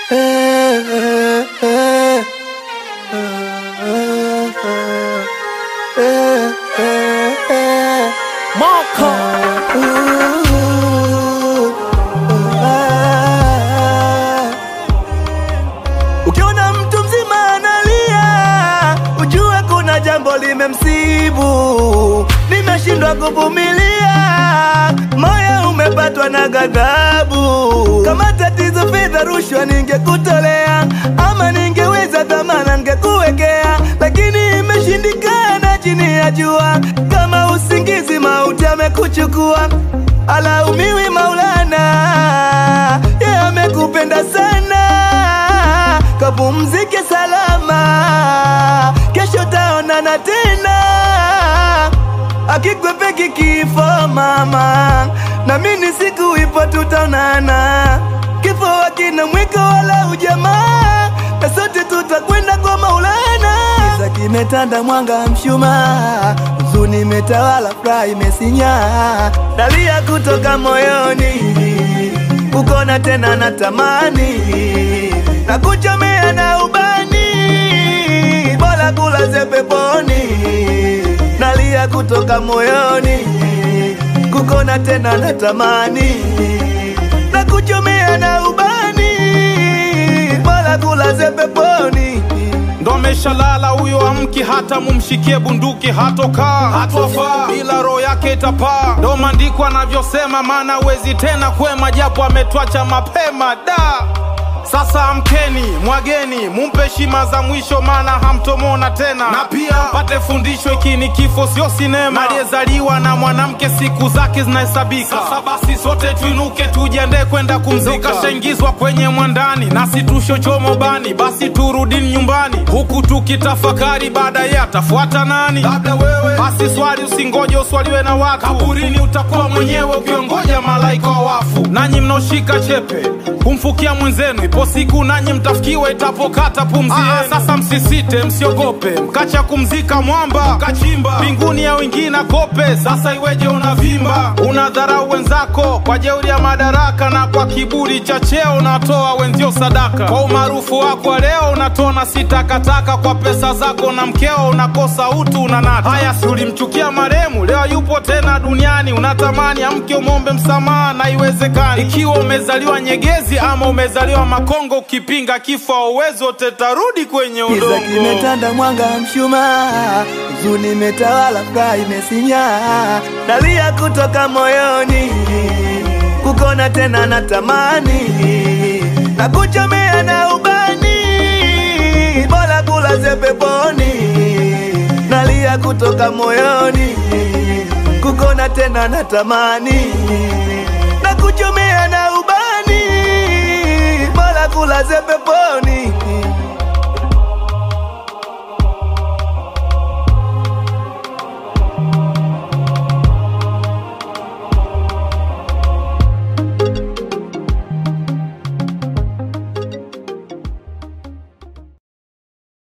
Moko Ukiona mtu mzima analia, ujue kuna jambo limemsibu. Nimeshindwa kuvumilia, moyo umepatwa na ghadhabu. Kama tatizo fedha, rushwa ningekutolea, ama ningeweza dhamana ningekuwekea, lakini imeshindikana chini ya jua. Kama usingizi, mauti amekuchukua, alaumiwi Maulana, yeye amekupenda sana kapumzike salama, kesho taonana tena. Akikwepeki kifo mama, na mimi siku ipo tutaonana. Kifo hakina mwiko wala ujamaa, na sote tutakwenda kwa Maulana. Giza kimetanda, mwanga mshumaa, huzuni imetawala, furaha imesinya, dalia kutoka moyoni, kukona tena natamani na kuchomea na ubani, bora kulaze peponi, nalia kutoka moyoni, kukona tena natamani, na kuchomea na ubani, bora kulaze peponi. ndo ameshalala huyo, amki hata mumshikie bunduki, hatokaa hatofaa, ila roho yake itapaa. Ndo maandiko anavyosema, maana wezi tena kwema, japo ametwacha mapema da sasa amkeni, mwageni, mumpe heshima za mwisho, maana hamtomona tena, na pia pate fundisho, hiki ni kifo, sio sinema. Aliyezaliwa na mwanamke siku zake zinahesabika. Sasa basi sote tuinuke, tujiandae kwenda kumzika. Kashaingizwa kwenye mwandani, nasi tushochomo bani, basi turudini nyumbani, huku tukitafakari baadaye atafuata nani? Labda wewe. Basi swali, usingoje uswaliwe na watu, kaburini utakuwa mwenyewe ukiongoja malaika wa wafu. Nanyi mnaoshika chepe kumfukia mwenzenu, ipo siku nanyi mtafikiwa itapokata pumzi yenu. Sasa msisite, msiogope, mkacha kumzika mwamba, kachimba mbinguni ya wengine kope. Sasa iweje unavimba, unadharau wenzako kwa jeuri ya madaraka, na kwa kiburi cha cheo unatoa wenzio sadaka. Kwa umaarufu wako wa leo unatona si takataka, kwa pesa zako na mkeo unakosa utu, unanata. Haya, si ulimchukia maremu, leo yupo tena duniani, unatamani amke umwombe msamaha, na iwezekani. Ikiwa umezaliwa nyegezi ama umezaliwa Makongo, ukipinga kifo uwezo tetarudi kwenye Giza udongo. kimetanda, mwanga mshumaa, huzuni imetawala, furaha imesinya, dalia kutoka moyoni, kukona tena natamani, na kuchomea na ubani, bora kulaze peponi, nalia kutoka moyoni, kukona tena natamani, na kuchomea na ubani, bora kulaze peponi.